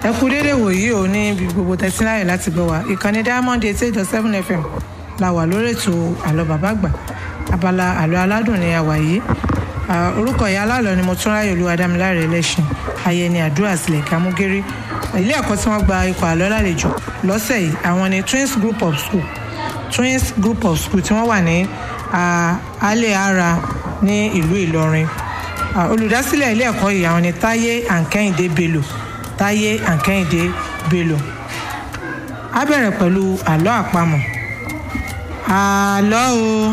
ẹ kú dédé wòyí ò ní ibi gbogbo tẹsíláyè láti gbọ́ wa ìkànnì diamond eight eight seven fm la wà lórí ètò àlọ́ bàbá àgbà abala àlọ́ aládùn ni a wà yìí Ah, orúkọ ìyá alálọ ni mo tún ráyè olú adámiláre ẹlẹ́sìn ayẹni àdúrà sílẹ̀ kámúgéré ilé ẹ̀kọ́ tí wọ́n gba ikọ̀ àlọ́ lálejò lọ́sẹ̀ yìí àwọn ni twins group of school twins group of school tí wọ́n wà ní ah, alẹ́ ara ní ìlú ìlọrin Ah, olùdásílẹ̀ ilé ẹ̀kọ́ yìí àwọn ni táyé àǹkẹ́hìndé bello táyé àǹkẹ́hìndé bello á bẹ̀rẹ̀ pẹ̀lú àlọ́ àpamọ̀ àlọ́ o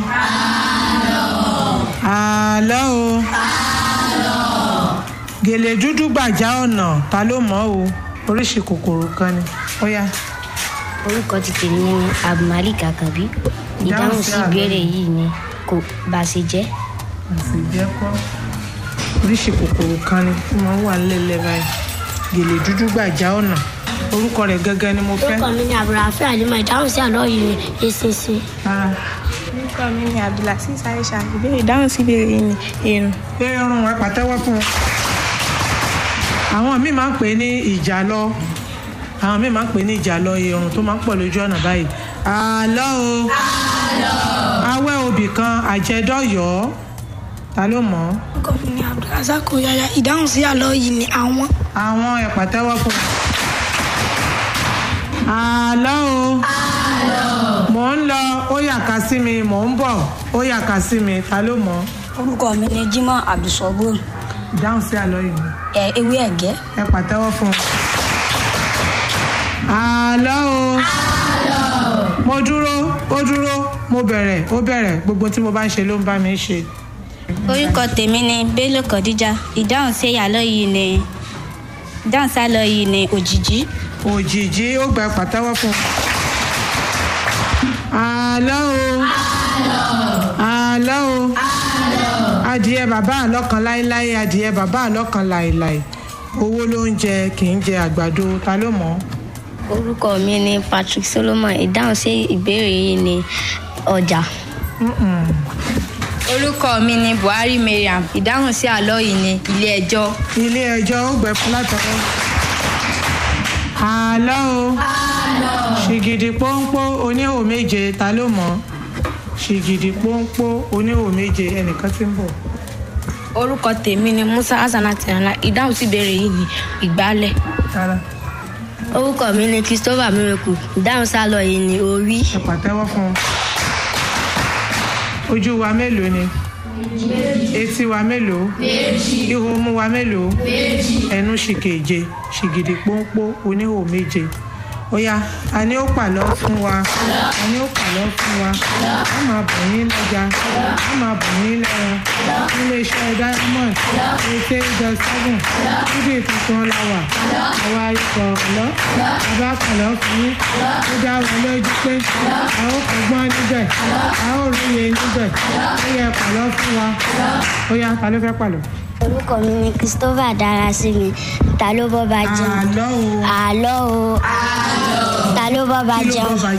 àlọ́ o gèlè dúdú gbàjá ọ̀nà ta ló mọ̀ o oríṣi kòkòrò kan ni ó yá orúkọ ti tèmi ni abdulmalik akabi ìdáhùn sí sí àlọ́ ìbéèrè yìí ni kò bá ṣe jẹ́ àti ìjẹ́kọ́ oríṣi kòkòrò kan ni tí wọ́n wà nílẹ̀ báyìí gèlè dúdú gbàjá ọ̀nà orúkọ rẹ̀ gẹ́gẹ́ ni mo fẹ́ orúkọ mi ni abdulrafi alima ìdáhùn sí àlọ́ yìí ni eṣinṣin rárá orúkọ mi ni abdulaziz aisha ìbéèrè ìdáhùn sí ìbéèrè yìí ni irun pé ọrùn ẹ pàtẹ́wọ́ fún un àwọn míì máa ń pè é ní ìjàlọ àwọn míì máa ń pè é ní ìjàlọ irun tó máa ń pọ̀ lójú ọ̀nà báyìí àlọ́ o awẹ́ obì kan àjẹdọ́yọ̀ ta ló mọ̀ ọ́ orúkọ mi ni abdulrasaq yaya ìdáhùn sí àlọ́ yìí ni àwọn àwọn ẹ pàtẹ́wọ́ fún un. àlọ́ o mò ń lọ ó yàká sí mi mò ń bọ̀ ó yàká sí mi ta ló mọ̀ ọ́ orúkọ mi ni jimoh abdulsabur ìdáhùn sí àlọ́ yìí ni. ẹ ewé ẹ̀gẹ́ ẹ pàtẹ́wọ́ fún un. àlọ́ o. mo dúró ó dúró mo bẹ̀rẹ̀ ó bẹ̀rẹ̀ gbogbo tí mo bá ń ṣe ló ń bá mi ṣe. orúkọ tèmi ni bello kọdíjà ìdáhùn sí àlọ́ yìí ni ìdáhùn sí àlọ́ yìí ni òjìjí òjìjí ó gba pàtẹ́wọ́ fún un. àlọ́ o. àlọ́ o. adìẹ bàbá àlọ́ kan láéláé adìẹ bàbá àlọ́ kan láéláé owó ló ń jẹ kì í jẹ àgbàdo ta ló mọ̀ ọ́. orúkọ mi ni patrick solomon ìdáhùn sí ìbéèrè yìí ni ọjà Mm-mm. orúkọ mi ni buhari mariam ìdáhùn sí àlọ́ yìí ni ilé ẹjọ́ ilé ẹjọ́ ó gbẹ fún látọwọ́. àlọ́ o ṣìgìdì pọ́npọ́ oníhò méje ta ló mọ̀ ṣìgìdì pọ́npọ́ oníhò méje ẹnìkan tí ń bọ̀. orúkọ tèmi ni musa hasanat rana ìdáhùn sí ìbéèrè yìí ni ìgbálẹ̀ rárá orúkọ mi ni christopher miracle ìdáhùn sí àlọ́ yìí ni orí ẹ pàtẹ́wọ́ fún un. ojú wa mélòó ni etí wa mélòó ihò mú wa mélòó ẹnu ṣìkèje ṣìgìdì pọ́npọ́ oníhò méje ó yá a ní ó pàlọ́ fún wa a ní ó pàlọ́ fún wa a máa bọ̀ yín lọ́jà a máa bọ̀ yín lẹ́ran nílé iṣẹ́ diamond eighty eight dot seven níbi ìtuntun láwà àwa ikọ̀ ọ̀lọ́ bàbá pàlọ́ fún yín ó dá wọn lójú pé a ó kọ́gbọ́n níbẹ̀ a ó róye níbẹ̀ ó yẹ pàlọ́ fún wa ó yá ta ló fẹ́ pàlọ́. orúkọ mi ni christopher darasimi ta ló bọ́ bá jẹun àlọ́ o àlọ́ o ta ló bọ́ bá kí ló jẹun bọ́ bá